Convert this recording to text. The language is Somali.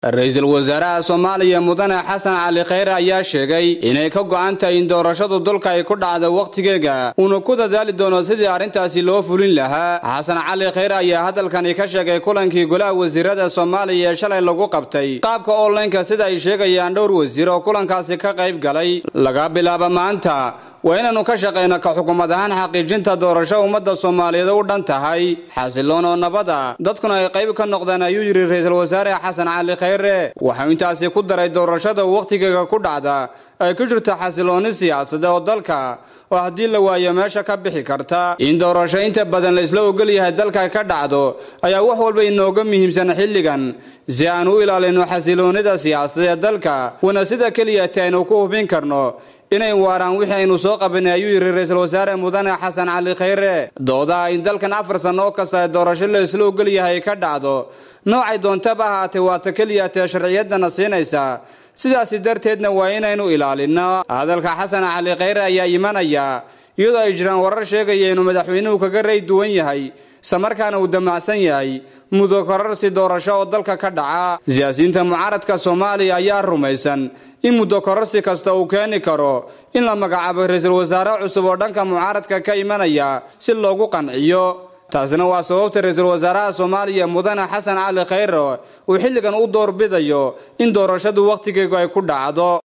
ra-iisul wasaaraha soomaaliya mudane xasan cali khayre ayaa sheegay inay ka go'an tahay in doorashadu dulka ay ku dhacdo wakhtigeega uuna ku dadaali doono sidii arrintaasi loo fulin lahaa xasan cali khayre ayaa hadalkani ka sheegay kulankii golaha wasiirada soomaaliya ee shalay lagu qabtay qaabka onlineka sida ay sheegayaan dhowr wasiir oo kulankaasi ka qayb galay laga bilaabo maanta waa inaannu ka shaqayno ka xukuumad ahaan xaqiijinta doorasho ummadda soomaaliyeed u dhan tahay xasiloon oo nabada dadkuna ay qayb ka noqdeen ayuu yidhi ra-iisul wasaare xasan cali khayre waxau intaasi ku daray doorashada wakhtigeega ku dhacda ay ku jirto xasiloonni siyaasada oo dalka oo haddii la waayo meesha ka bixi karta in doorasho inta badan la isla ogol yahay dalka ka dhacdo ayaa wax walba inooga muhiimsan xilligan si aan u ilaalino xasiloonnida siyaasadee dalka wana sida keliyata aynu ku hubin karno inay waaraan wixii aynu soo qabanay ayuu yidhi ra-iisul wasaare mudane xasan cali khayre doodaha in dalkan afar sanno oo kasta ee doorasho la isla ogol yahay ka dhacdo noocay doontaba ahaatee waata keliyatee sharciyaddana siinaysa sidaasi darteedna waa inaynu ilaalinno hadalka xasan cali khayre ayaa imanaya iyadoo ay jiraan warar sheegaya inuu madaxweynuhu kaga ray duwan yahay islamarkaana uu damacsan yahay mudo korarsi doorasho oo dalka ka dhaca siyaasiyiinta mucaaradka soomaaliya ayaa rumaysan in muddo korarsi kasta uu keeni karo in la magacaabo ra-iisul wasaare cusub oo dhanka mucaaradka ka imanaya si loogu qanciyo taasina waa sababta ra-iisul wasaaraha soomaaliya mudane xasan cali khayre uu xilligan u doorbidayo in doorashadu wakhtigeegu ay ku dhacdo